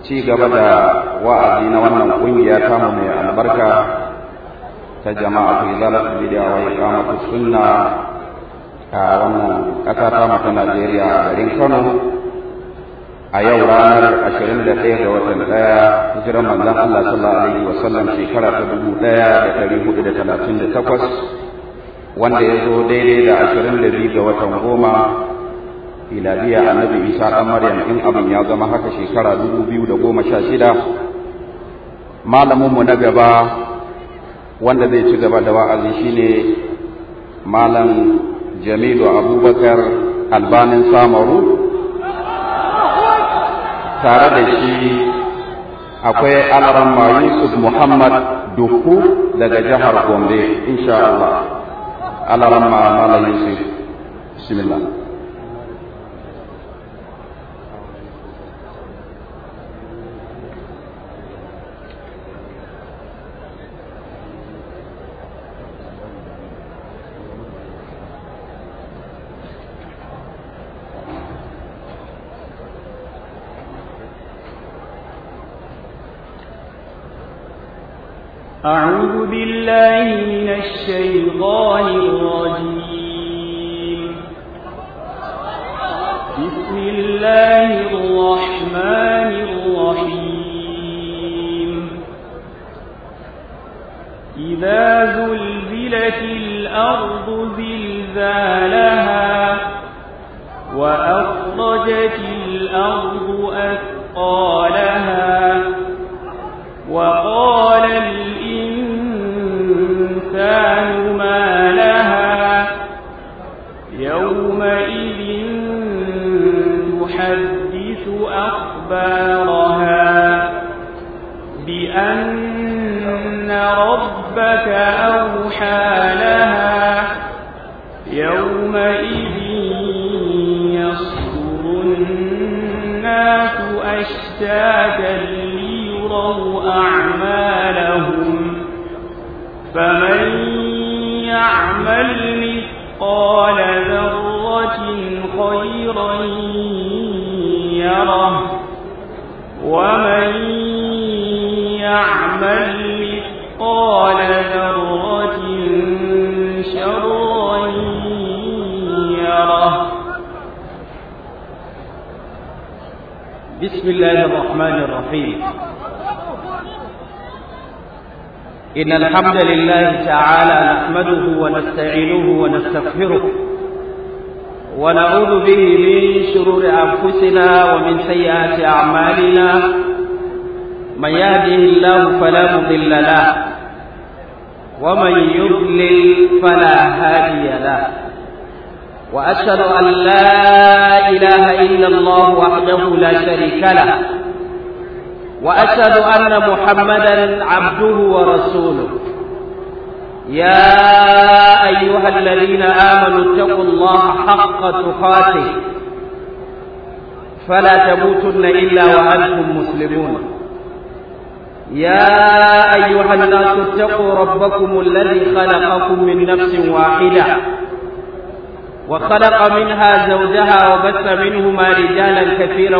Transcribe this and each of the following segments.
ci gaba da wa'azi na wannan kungiya tamu mai albarka ta jama'a fi zalata bid'a wa iqamatu sunna a wannan ƙasa ta ta Najeriya a garin Kano a yau ranar 21 ga watan ɗaya hijirar manzon Allah sallallahu alaihi wa sallam shekara ta 1438 wanda ya zo daidai da 22 ga watan goma miladiya annabi Isa dan Maryam in abin ya zama haka shekara 2016 malamin mu na gaba wanda zai ci gaba da wa'azi shine malam Jamilu Abubakar Albanin Samaru tare da shi akwai Alaramma Yusuf Muhammad Duku daga jihar Gombe insha Allah Alaramma Malam Yusuf bismillah أعوذ بالله من الشيطان الرجيم بسم الله الرحمن الرحيم إذا زلزلت الأرض زلزالها وأخرجت الأرض أثقالها وقال الإنسان ما لها يومئذ تحدث أخبارها بأن ربك أوحى لها يومئذ يصدر الناس أشتاتا ليروا أعمالهم فمن يعمل مثقال ذرة خيرا يره ومن يعمل مثقال ذرة شرا يره بسم الله الرحمن الرحيم إن الحمد لله تعالى نحمده ونستعينه ونستغفره ونعوذ به من شرور أنفسنا ومن سيئات أعمالنا من يهده الله فلا مضل له ومن يضلل فلا هادي له وأشهد أن لا إله إلا الله وحده لا شريك له وأشهد أن محمدا عبده ورسوله يا أيها الذين آمنوا اتقوا الله حق تقاته فلا تموتن إلا وأنتم مسلمون يا أيها الناس اتقوا ربكم الذي خلقكم من نفس واحدة وخلق منها زوجها وبث منهما رجالا كثيرا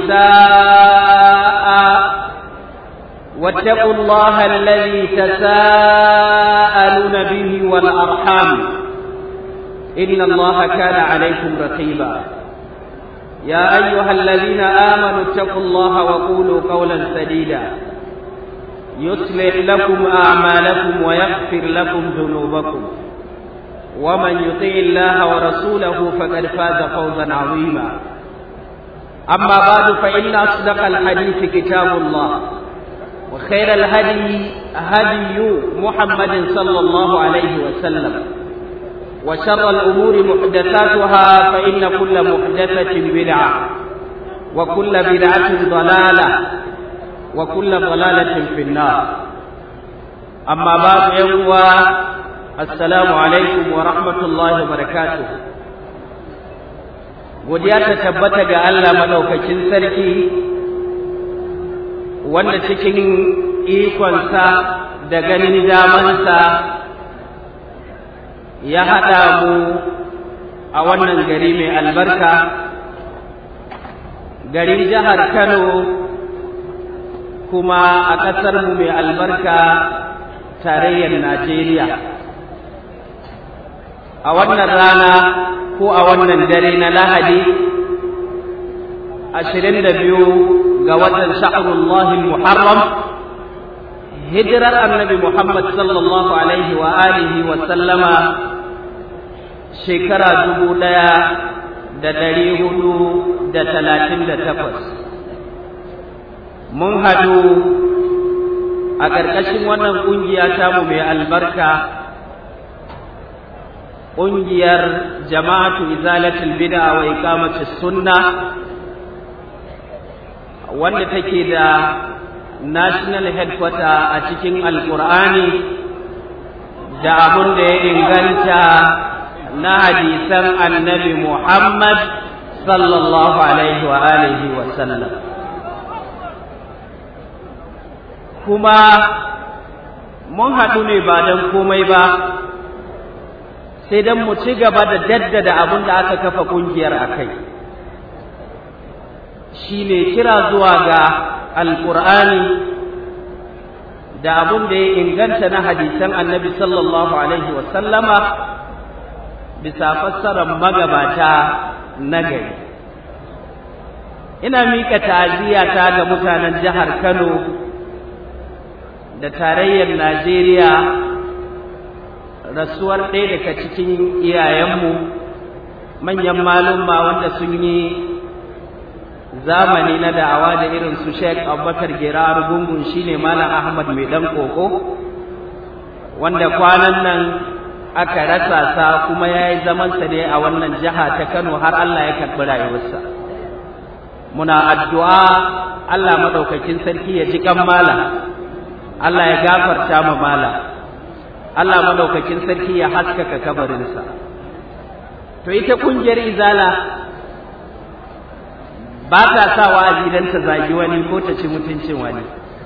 ونساء واتقوا الله الذي تساءلون به والأرحام إن الله كان عليكم رقيبا يا أيها الذين آمنوا اتقوا الله وقولوا قولا سديدا يصلح لكم أعمالكم ويغفر لكم ذنوبكم ومن يطيع الله ورسوله فقد فاز فوزا عظيما أما بعد فإن أصدق الحديث كتاب الله وخير الهدي هدي محمد صلى الله عليه وسلم وشر الأمور محدثاتها فإن كل محدثة بدعة وكل بدعة ضلالة وكل ضلالة في النار أما بعد يوم assalamu alaikum wa rahmatullahi wa barakatuh godiya ta tabbata ga Allah madaukakin sarki wanda cikin ikonsa da ganin damansa ya haɗa mu a wannan gari mai albarka garin jihar Kano kuma a ƙasarmu mai albarka tarayyar Najeriya. A wannan rana ko a wannan dare na Lahadi, ashirin da biyu ga watan sha'arullahi Muharram, hijirar annabi Muhammad sallallahu Alaihi wa alihi wa sallama shekara dubu ɗaya da ɗari hudu da talatin da takwas. Mun haɗu a ƙarƙashin wannan ƙungiya tamu mai albarka ƙungiyar jama'atu izalatul bid'a wa iqamatus sunna wanda take da national headquarter a cikin alƙur'ani da abun da ya inganta na hadisan annabi Muhammad sallallahu alaihi wa alihi wa sallam kuma mun haɗu ne ba don komai ba sai don mu ci gaba da daddada abin da aka kafa ƙungiyar a kai shi ne kira zuwa ga alƙur'ani da abin da ya inganta na hadisan annabi sallallahu alaihi wasallama bisa fassarar magabata na gari ina miƙa ta'aziyata ga mutanen jihar kano da tarayyar Najeriya rasuwar ɗaya daga cikin iyayenmu manyan malumma wanda sun yi zamani na da'awa da irin su Sheikh Abubakar Girar Gungun shine Malam Ahmad mai dan koko wanda kwanan nan aka rasa sa kuma yayi zaman sa ne a wannan jiha ta Kano har Allah ya karɓi rayuwarsa muna addu'a Allah madaukakin sarki ya ji kan malam Allah ya gafarta ma mala Allah madaukakin sarki ya haskaka kabarinsa to ita kungiyar izala ba ta sa wa'azi dan ta zagi wani ko ta ci mutuncin wani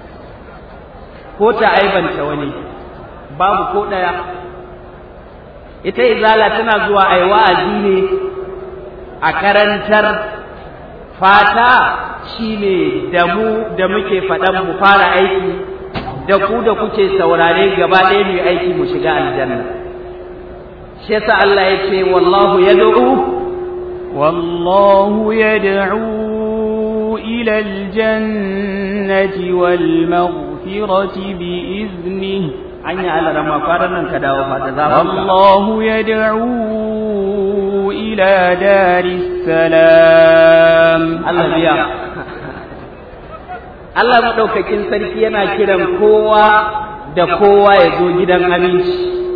ko ta aibanta wani babu ko daya ita izala tana zuwa ai wa'azi ne a karantar fata shine da mu da muke faɗan mu fara aiki da ku da kuke saurare gaba ɗaya mu aiki mu shiga aljanna shi yasa Allah ya ce wallahu yad'u wallahu yad'u ila aljannati wal maghfirati bi iznihi anya Allah rama faran nan ka dawo fa da zamu wallahu yad'u ila daris salam Allah biya Allah maɗaukakin sarki yana kiran kowa da kowa ya zo gidan aminci.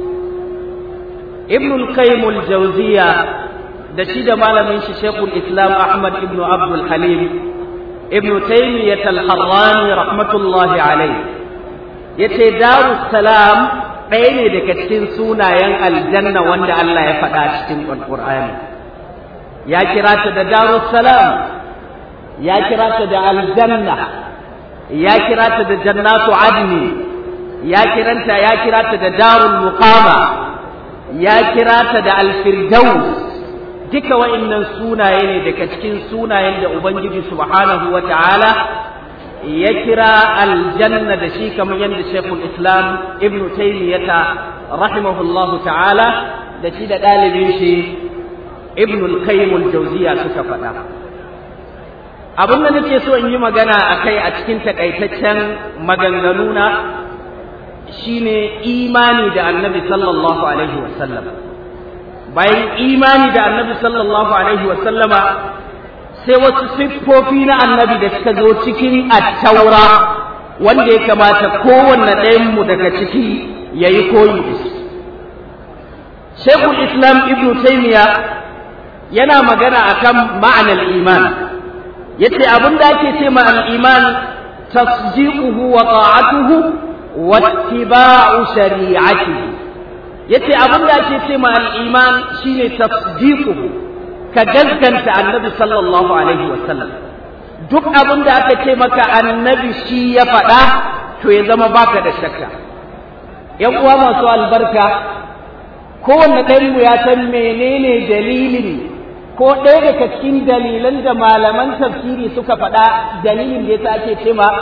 Ibnul Qayyimul Jauziya da shi da malamin shi Sheikhul Islam Ahmad ibn Abdul Halim Ibn Taymiyyah al-Harrani rahmatullahi alayhi yace Darus Salam ɗaya ne daga cikin sunayen aljanna wanda Allah ya faɗa cikin Al-Qur'ani. Ya kira ta da Darus Salam ya kira ta da aljanna ya kira ta da jannatu adni ya kiranta ya kira ta da darul muqama ya kira ta da alfirdaus duka wa'annan sunaye ne daga cikin sunayen da ubangiji subhanahu wata'ala ya kira aljanna da shi kamar yadda shekul islam ibn taymiyata rahimahullahu ta'ala da shi da ɗalibin shi ibn al-qayyim al-jawziya suka faɗa abin da nake so in yi magana a kai a cikin takaitaccen maganganuna shine imani da annabi sallallahu alaihi wasallam bayan imani da annabi sallallahu alaihi wasallama sai wasu siffofi na annabi da suka zo cikin attaura wanda ya kamata kowanne ɗayanmu daga ciki ya yi koyi da shi shekul islam ibnu taimiya yana magana akan ma'anar iman yace abin da ake ce ma al-iman tasdiquhu wa ta'atuhu wa ittiba'u shari'atihi yace abin da ake ce ma al-iman shine tasdiquhu ka gaskanta annabi sallallahu alaihi wa sallam duk abin da aka ce maka annabi shi ya faɗa to ya zama baka da shakka yan uwa masu albarka kowanne ɗayanmu ya san menene dalilin ko ɗaya daga cikin dalilan da malaman tafsiri suka faɗa dalilin da yasa ake ce ma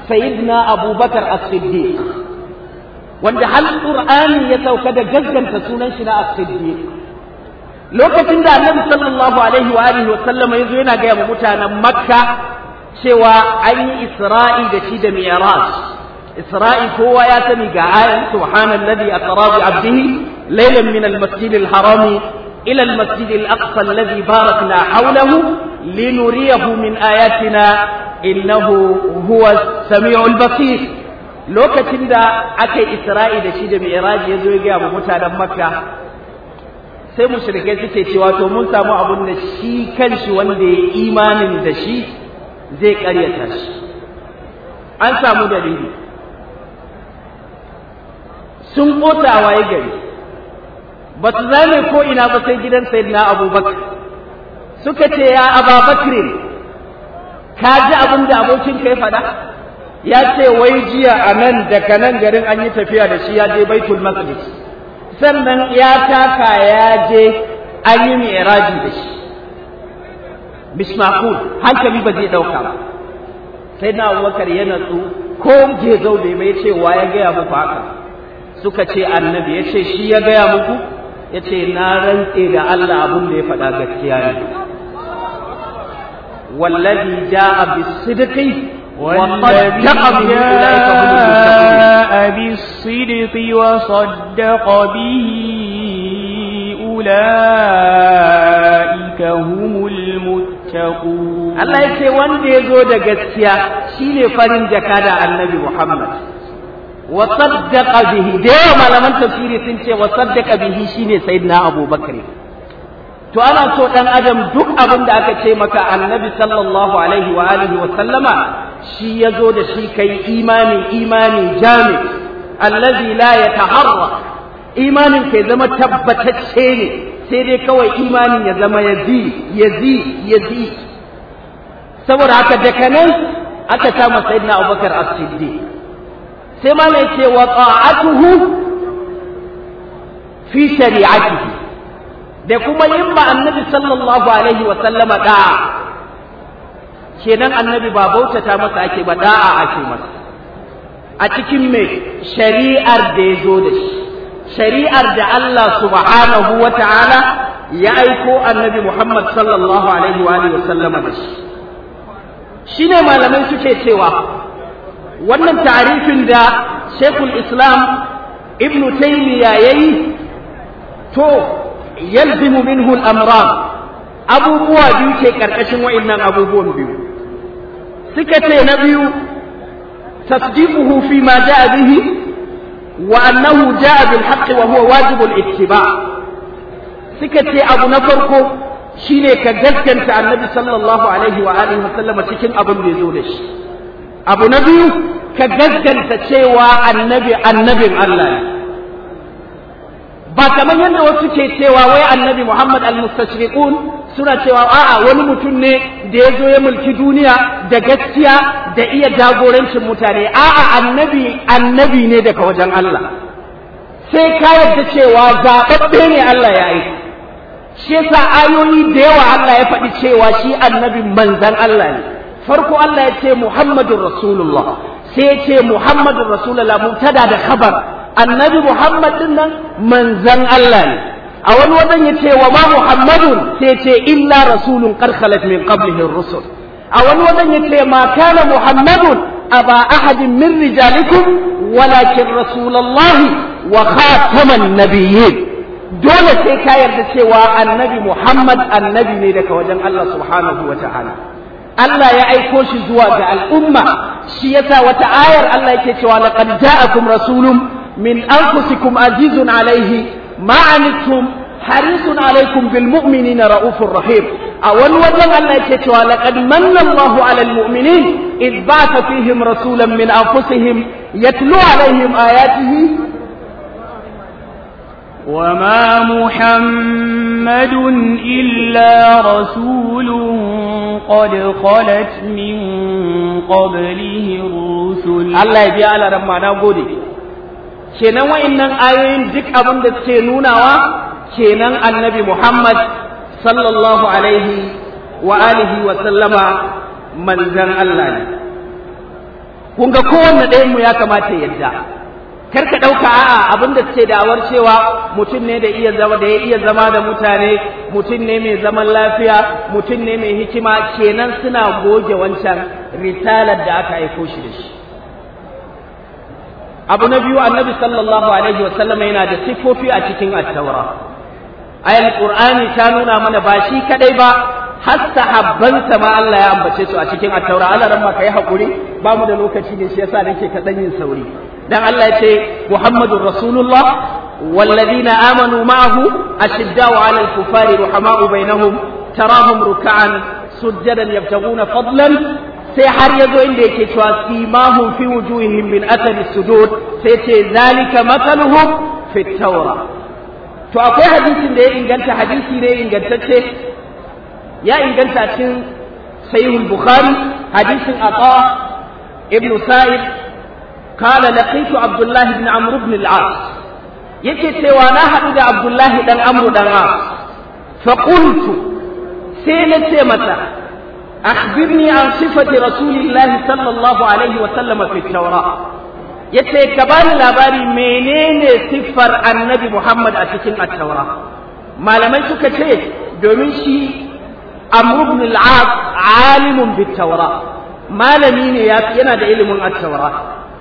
sayyidina abubakar as-siddiq wanda hal qur'ani ya sauka da gaskanta sunan shi na as-siddiq lokacin da annabi sallallahu alaihi wa alihi wa sallama yazo yana ga mu mutanen makka cewa an yi isra'i da shi da mi'raj isra'i kowa ya sani ga ayan subhanallazi asra bi abdihi laylan min al-masjid al-haram ila al-masjid al-aqsa alladhi barakna hawlahu linuriyahu min ayatina innahu huwa as-sami'ul basir lokacin da aka yi isra'i da shi da mi'raj ya zo ya ga mutanen makka sai mushrikai suke cewa to mun samu abun da shi kanshi wanda ya imanin da shi zai karyata shi an samu dalili sun kota a waye gari ba su zame ko ina ba sai gidan sayyidina abubakar suka ce ya ababakar ka ji abin da abokin kai faɗa ya ce wai jiya a nan daga nan garin an yi tafiya da shi ya je baitul maqdis sannan ya taka ya je an yi mi'raji da shi bismakul hankali ba zai dauka ba sai na abubakar ya natsu ko je zau bai bai ce wa ya gaya muku haka suka ce annabi ya ce shi ya gaya muku ya ce na rantse da Allah abun da ya faɗa gaskiya ne wallazi ja'a bisidqi والذي جاء بالصدق وصدق به أولئك هم المتقون Allah ya ce wanda ya zo da gaskiya shine farin jaka da annabi Muhammad wa saddaqa bihi da yawa malaman tafsiri sun ce wa saddaqa bihi shine sayyidina Abu Bakr to ana so dan adam duk abin da aka ce maka annabi sallallahu alaihi wa alihi wa sallama shi ya zo da shi kai imani imani jami allazi la yataharra imanin kai zama tabbatacce ne sai dai kawai imanin ya zama yazi yazi yazi saboda haka daga nan aka kama sayyidina Abubakar as-Siddiq sai ma ne ce wa ta'atuhu fi shari'atihi da kuma yin ma annabi sallallahu alaihi wa sallama da'a kenan annabi ba bautata masa ake ba da'a ake masa a cikin me shari'ar da ya zo da shi shari'ar da Allah subhanahu wa ta'ala ya aiko annabi Muhammad sallallahu alaihi wa alihi wa sallama da shi shine malamai suke cewa wannan ta'arifin da Sheikhul Islam Ibn Taymiyyah yayi to yalzimu minhu al-amran abubuwa biyu ke karkashin wa'annan abubuwan biyu suka ce na biyu tasdiquhu fi ma jaa bihi wa annahu jaa bil haqqi wa huwa wajib al-ittiba suka ce abu na farko shine ka gaskanta annabi sallallahu alaihi wa alihi wa sallama cikin abin da yazo da shi abu na biyu ka gaskanta cewa annabi annabin Allah ne ba kamar yadda wasu ke cewa wai annabi Muhammad al-mustashriqun suna cewa a'a wani mutum ne da ya zo ya mulki duniya da gaskiya da iya jagorancin mutane a'a annabi annabi ne daga wajen Allah sai ka yarda cewa zaɓaɓɓe ne Allah ya yi shi yasa ayoyi da yawa Allah ya faɗi cewa shi annabi manzan Allah ne farko Allah ya ce Muhammadun Rasulullah sai ya ce Muhammadun Rasulullah mubtada da khabar annabi Muhammad din nan manzan Allah ne a wani wajen ya ce wa ma Muhammadun sai ce illa rasulun qad khalat min qablihi ar-rusul a wani wajen ya ce ma kana Muhammadun aba ahadin min rijalikum walakin rasulullahi wa khataman nabiyyin dole sai ka yarda cewa annabi Muhammad annabi ne daga wajen Allah subhanahu wa ta'ala Allah ya aiko shi zuwa ga al'umma shi yasa wata ayar Allah yake cewa laqad ja'akum rasulun min anfusikum azizun alayhi ma anittum harisun alaykum bil mu'minina raufur rahim a wani wajen Allah yake cewa laqad manna Allahu 'alal mu'minin id ba'atha fihim rasulan min anfusihim yatlu alayhim ayatihi وما محمد إلا رسول قد خلت من قبله الرسل Allah ya biya alaran ma na gode kenan wa'annan ayoyin duk abin da suke nunawa kenan annabi Muhammad sallallahu alaihi wa alihi wa sallama manzan Allah ne kun ga kowanne ɗayan mu ya kamata yadda kar ka ɗauka a'a abin da suke da'awar cewa mutum ne da iya zama da ya iya zama da mutane mutum ne mai zaman lafiya mutum ne mai hikima kenan suna goge wancan risalar da aka aiko shi da shi abu na biyu annabi sallallahu alaihi wa sallam yana da siffofi a cikin attaura ayal qur'ani ta nuna mana ba shi kadai ba har sahabbansa ma Allah ya ambace su a cikin attaura Allah ran ma kai hakuri ba mu da lokaci ne shi yasa nake kaɗan yin sauri dan Allah ya ce Muhammadur Rasulullah والذين آمنوا معه أشداء على الكفار رحماء بينهم تراهم ركعا سجدا يبتغون فضلا sai har ya zo inda yake cewa simahum fi wujuhihim min athari sujud sai ce zalika mathaluhum fi tawra to akwai hadisin da ya inganta hadisi ne ingantacce ya inganta cikin sahihul bukhari hadisin ata ibn sa'id قال لقيت عبد الله بن عمرو بن العاص yake cewa na haɗu da Abdullahi dan Amru dan As fa qultu sai na ce mata akhbirni an sifati rasulillahi sallallahu alaihi wa sallam fi tawra yace ka bani labari menene siffar annabi Muhammad a cikin at-taura malamai suka ce domin shi Amr ibn al-As alimun bit tawra malami ne yana da ilimin at-taura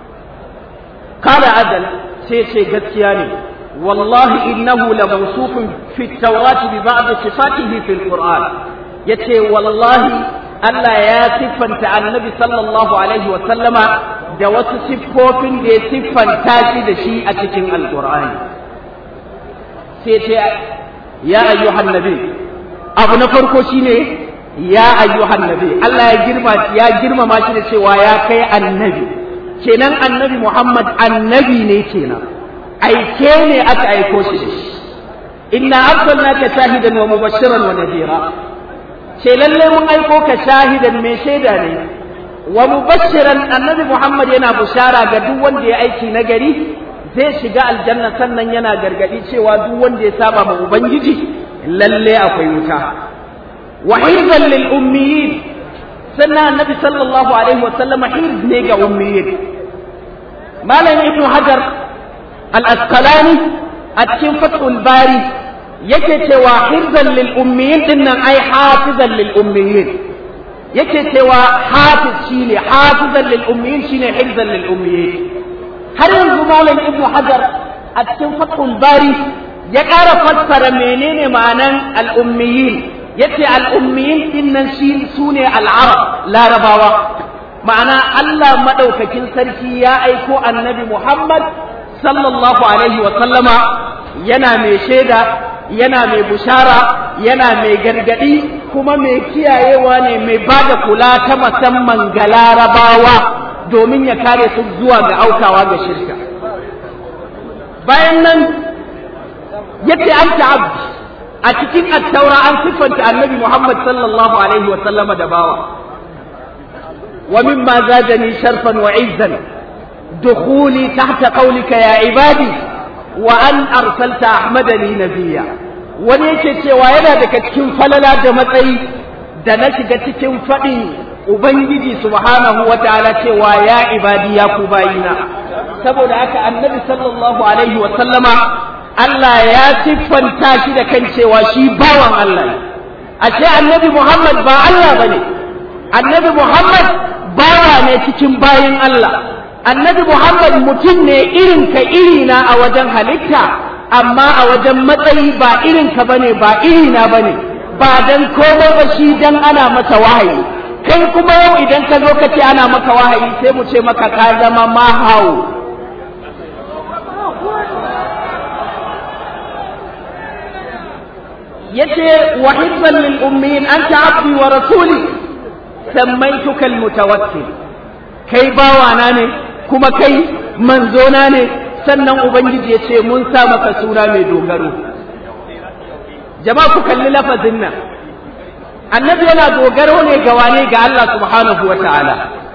qala adal sai ce gaskiya ne wallahi innahu la mawsufun fi at-taurati bi ba'd sifatihi fi al-Qur'an yace wallahi Allah ya siffanta annabi sallallahu alaihi wa sallama da wasu siffofin da ya siffanta shi da shi a cikin alkur'ani sai ce ya ayyuhan nabi abu na farko shine ya ayyuhan nabi Allah ya girma ya girmama shi da cewa ya kai annabi kenan annabi Muhammad annabi ne kenan aike ne aka aiko shi da shi inna arsalnaka shahidan wa mubashiran wa nadira ce lalle mun aiko ka shahidan mai shaida ne wa mubashiran annabi Muhammad yana bushara ga duk wanda ya aiki na gari zai shiga aljanna sannan yana gargadi cewa duk wanda ya saba ma ubangiji lalle akwai wuta wa hirzan lil ummiyin sannan annabi sallallahu alaihi wa sallama hirz ne ga ummiyin malam ibnu hajar al asqalani a cikin fathul bari yake cewa hirzan lil ummiyin dinnan ai hafizan lil ummiyin yake cewa hafiz shine hafizan lil ummiyin shine hirzan lil ummiyin har yanzu malam ibnu hajar a cikin fathul bari ya ƙara fassara menene ma'anan al ummiyin yace al ummiyin dinnan shi sune al arab larabawa ma'ana Allah madaukakin sarki ya aiko annabi Muhammad sallallahu alaihi wa sallama yana mai shaida yana mai bushara yana mai gargadi kuma mai kiyayewa ne mai ba da kula ta musamman ga larabawa domin ya kare su zuwa ga aukawa ga shirka bayan nan yace an abdi a cikin attaura an siffanta annabi muhammad sallallahu alaihi wa sallama da bawa wa mimma zadani sharfan wa izzan dukhuli tahta qawlika ya ibadi wa an arsalta ahmadani nabiyya wani yake cewa yana daga cikin falala da matsayi da na shiga cikin faɗin ubangiji subhanahu wa ta'ala cewa ya ibadi ya ku bayina saboda haka annabi sallallahu alaihi wa sallama Allah ya siffanta shi da kan cewa shi bawan Allah ne ashe annabi Muhammad ba Allah bane annabi Muhammad bawa ne cikin bayin Allah annabi Muhammad mutum ne irin ka irina a wajen halitta amma a wajen matsayi ba irin ka bane ba irina bane ba dan komai ba shi dan ana masa wahayi kai kuma yau idan ka zo ka ce ana maka wahayi sai mu ce maka ka zama mahawu yace wa hibban lil ummiyin anta abdi wa rasuli sammaytuka al mutawakkil kai bawana ne kuma kai manzona ne sannan ubangiji ya ce mun sa maka suna mai dogaro jama'a ku kalli lafazin nan annabi yana dogaro ne ga wane ga Allah subhanahu wa ta'ala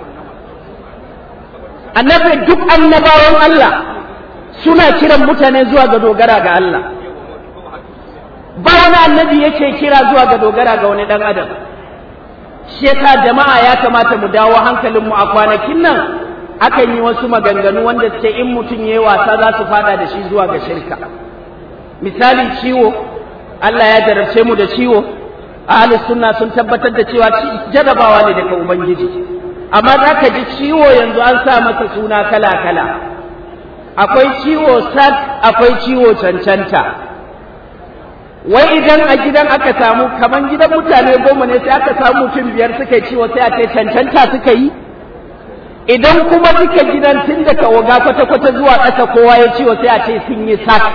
annabi duk annabawan Allah suna kiran mutane zuwa ga dogara ga Allah ba wani annabi yake kira zuwa ga dogara ga wani dan adam shi yasa jama'a ya kamata mu dawo hankalinmu a kwanakin nan akan yi wasu maganganu wanda ce in mutum ya yi wasa za su fada da shi zuwa ga shirka misali ciwo Allah ya jarabce mu da ciwo ahlus sunna sun tabbatar da cewa jarabawa ne daga ubangiji amma za ka ji ciwo yanzu an sa masa suna kala kala akwai ciwo sat akwai ciwo cancanta wai idan a gidan aka samu kaman gidan mutane goma ne sai aka samu mutum biyar suka yi ciwo sai a ce cancanta suka yi idan kuma duka gidan tun daga waga kwata-kwata zuwa ƙasa kowa ya ciwo sai a ce sun yi sak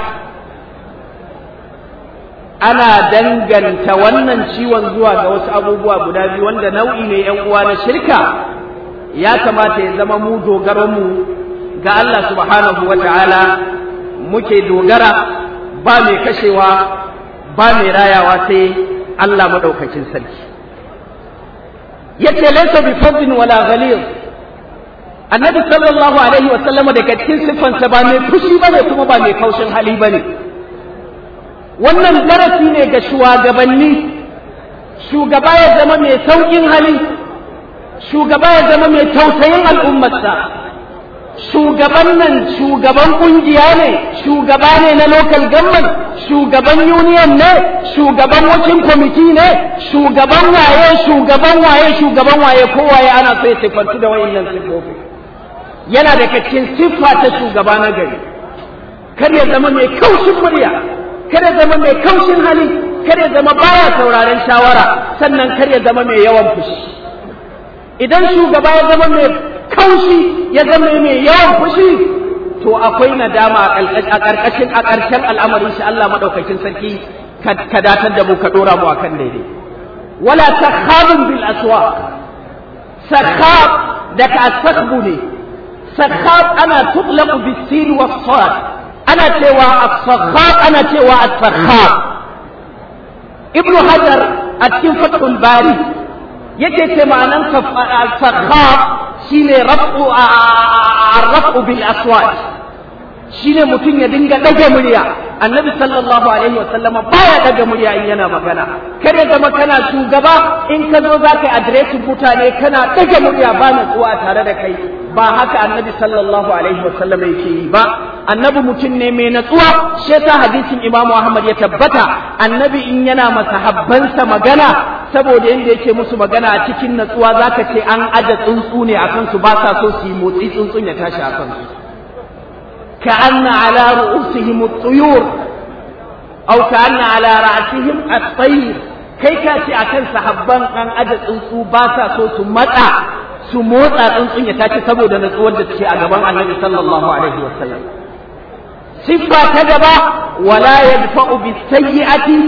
ana danganta wannan ciwon zuwa ga wasu abubuwa guda biyu wanda nau'i ne yan uwa na shirka ya kamata ya zama mu dogaron mu ga Allah subhanahu wa ta'ala muke dogara ba mai kashewa ba mai rayawa sai Allah madaukakin sarki yace laysa bi fadin wala ghalid annabi sallallahu alaihi wa sallama daga cikin siffansa ba mai fushi bane kuma ba mai kaushin hali bane wannan darasi ne ga shugabanni shugaba ya zama mai sauƙin hali shugaba ya zama mai tausayin al'ummarsa shugaban nan shugaban ƙungiya ne shugaba ne na local government shugaban union ne shugaban wakil kwamiti ne shugaban waye shugaban waye shugaban waye kowaye ana so ya siffantu da wayannan siffofi yana da cikin siffa ta shugaba na gari kar ya zama mai kaushin murya kada zama mai kaushin hali kada zama baya sauraren shawara sannan kar ya zama mai yawan fushi idan shugaba ya zama mai kaushi ya zama mai yawan fushi to akwai nadama a ƙarƙashin a ƙarshen al'amarin shi Allah madaukakin sarki ka datar da mu ka dora mu akan daidai wala takhabun bil aswaq sakhab da ka asakbu ne sakhab ana tutlaqu bis sin was sad ana cewa as-sakhab ana cewa as-sakhab ibn hajar a cikin fathul bari yake ce ma'anan as-sakhab shine raf'u ar-raf'u bil aswat shine mutum ya dinga dage murya annabi sallallahu alaihi wasallam baya daga murya in yana magana kare zama kana shugaba in ka zo za ka adireshin mutane kana dage murya ba natsuwa tare da kai ba haka annabi sallallahu alaihi wasallam yake yi ba annabi mutum ne mai natsuwa shi yasa hadisin imamu ahmad ya tabbata annabi in yana masahabbansa magana saboda yanda yake musu magana a cikin natsuwa zaka ce an aje tsuntsu ne akan su ba sa so su yi motsi tsuntsun ya tashi akan su كأن على رؤوسهم الطيور أو كأن على رأسهم الطير kai ka ce a kan sahabban an aje tsuntsu ba sa so su matsa su motsa tsuntsun ya tashi saboda natsuwar da take a gaban annabi sallallahu alaihi wasallam siffa ta gaba wala yadfa'u bis sayyi'ati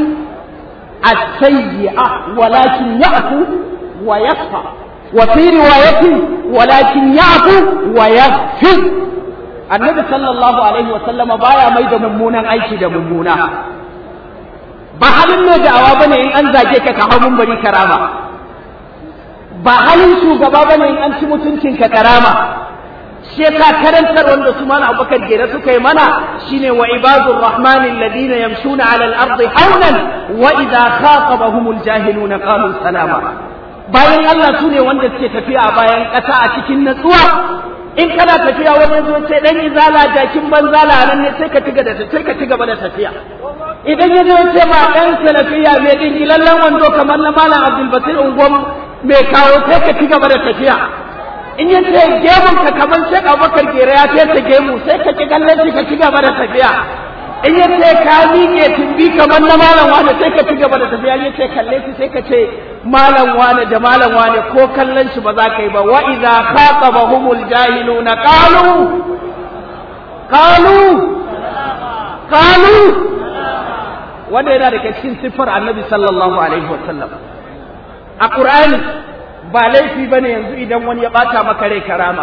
as-sayyi'a walakin ya'fu wa yasfa wa fi riwayatin walakin ya'fu wa yaghfir annabi sallallahu alaihi wasallama baya mai da mummunan aiki da mummuna ba halin mai da'awa bane in an zage ka ka hau bari karama ba halin shugaba bane in an ci mutuncin ka karama shi yasa karantar wanda su mana abubakar gera suka yi mana shine wa ibadur rahmani alladhina yamshuna ala al-ardi hawlan wa idha khatabahumul jahiluna qalu salama bayan Allah su ne wanda suke tafiya a bayan ƙasa a cikin natsuwa in kana tafiya wani zo ce dan izala jakin banzala nan ne sai ka tiga da sai ka tiga da tafiya idan ya zo ce ma dan salafiya mai din lallan wando kamar na malam Abdul Basir Ungom mai kawo sai ka tiga da tafiya in ya ce gemun ka kamar Sheikh Abubakar Gera ya ce ta gemu sai ka ki kallon shi ka tiga da tafiya in ya ce ka miƙe tumbi kamar na malam wani sai ka tiga da tafiya ya ce kalle shi sai ka ce malam wane da malam wane ko kallon shi ba za ka yi ba wa idza khatabahumul jahiluna qalu qalu qalu wanda yana daga cikin siffar annabi sallallahu alaihi wasallam a qur'ani ba laifi bane yanzu idan wani ya bata maka rai karama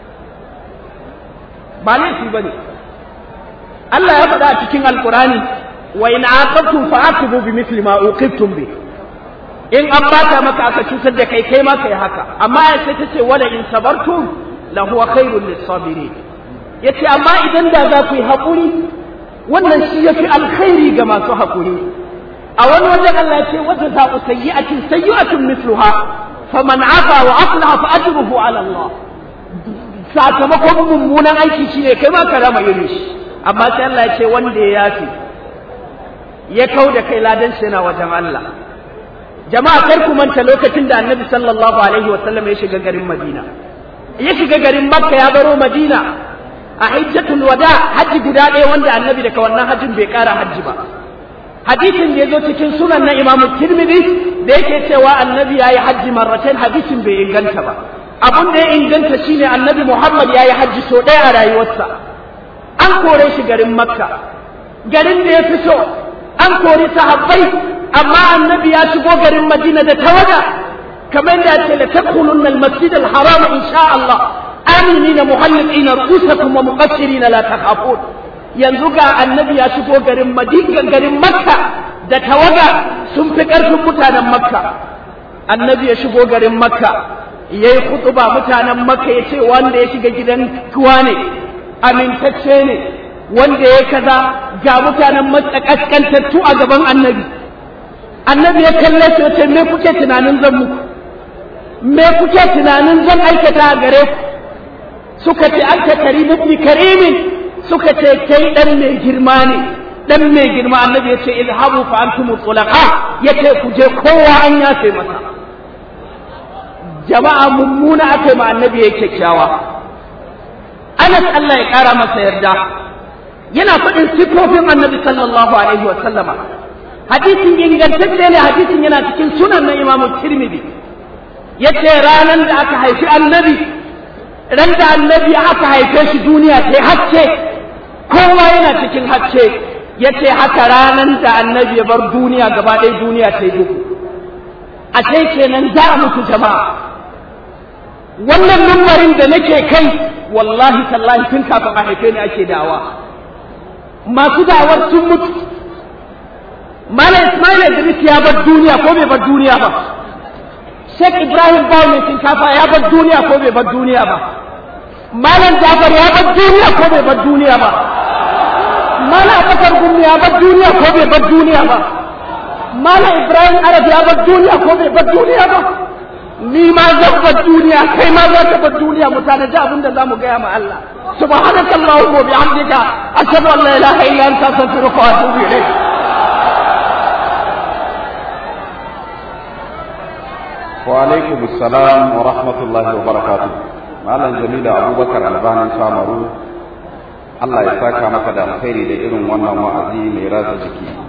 ba laifi bane Allah ya faɗa a cikin alqur'ani wa in aqabtum fa'aqibu bimithli ma uqibtum bihi in an bata maka aka cutar da kai kai ma kai haka amma ya sai ta ce wala in sabartum la huwa khairul lisabirin yace amma idan da za ku yi haƙuri wannan shi yafi alkhairi ga masu haƙuri a wani wajen Allah ce wata za ku sayyi'atin sayyi'atun mithluha faman afa wa aslaha fa ajruhu ala Allah sakamakon mummunan aiki shine kai ma ka rama irin shi amma sai Allah ya ce wanda ya yafi ya kau da kai ladan shi yana wajen Allah jama'a kar ku manta lokacin da annabi sallallahu alaihi wasallam ya shiga garin Madina ya shiga garin Makka ya baro Madina a hajjatul wada haji guda ɗaya wanda annabi daga wannan hajjin bai ƙara hajji ba hadisin da ya zo cikin sunan na imamu tirmidhi da yake cewa annabi ya yi hajji marratain hadisin bai inganta ba abun da ya inganta shine annabi muhammad ya yi hajji so ɗaya a rayuwarsa an kore shi garin makka garin da ya fi so an kori sahabbai amma annabi ya shigo garin madina da tawaga kamar da ce la tadkhulunna al-masjid al-haram insha Allah aminina muhalliqina ru'usakum wa muqassirina la takhafun yanzu ga annabi ya shigo garin madina garin makka da tawaga sun fi ƙarfin mutanen makka annabi ya shigo garin makka ya yi kutuba mutanen makka ya ce wanda ya shiga gidan kuwa ne amintacce ne wanda ya kaza ga mutanen makka kaskantattu a gaban annabi annabi ya kalle su ya ce me kuke tunanin zan muku me kuke tunanin zan aikata a gare ku suka ce an ta karimu karimin suka ce kai dan mai girma ne dan mai girma annabi yace izhabu fa antum tulaqa yace ku je kowa an yafe masa jama'a mummuna akai ma annabi yake kyakkyawa Anas Allah ya kara masa yarda yana faɗin sifofin annabi sallallahu alaihi wa sallama hadisin ingantacce ne hadisin yana cikin sunan na Imam Tirmidhi yace ranan da aka haifi annabi ran da annabi aka haife shi duniya sai hacce kowa yana cikin hacce ya ce haka ranar da annabi ya bar duniya gaba ɗaya duniya ta yi duhu a sai kenan za a mutu jama'a wannan numbarin da nake kai wallahi tallahi tun kafin a haife ni ake dawa masu dawar sun mutu Malam Ismail Idris ya bar duniya ko bai bar duniya ba Sheikh Ibrahim Bawo mai shinkafa ya bar duniya ko bai bar duniya ba Malam Jafar ya bar duniya ko bai bar duniya ba Mala Abubakar Gumi ya bar duniya ko bai bar duniya ba Mala Ibrahim Arab ya bar duniya ko bai bar duniya ba ni ma zan bar duniya kai ma za ka bar duniya mu tanaji abin da zamu gaya ma Allah subhanaka allahumma wa bihamdika ashhadu an la ilaha illa anta astaghfiruka wa atubu ilayk wa alaikum assalam wa rahmatullahi wa barakatuh malam jamila abubakar albanin samaru Allah ya saka maka da alkhairi da irin wannan wa'azi mai ratsa jiki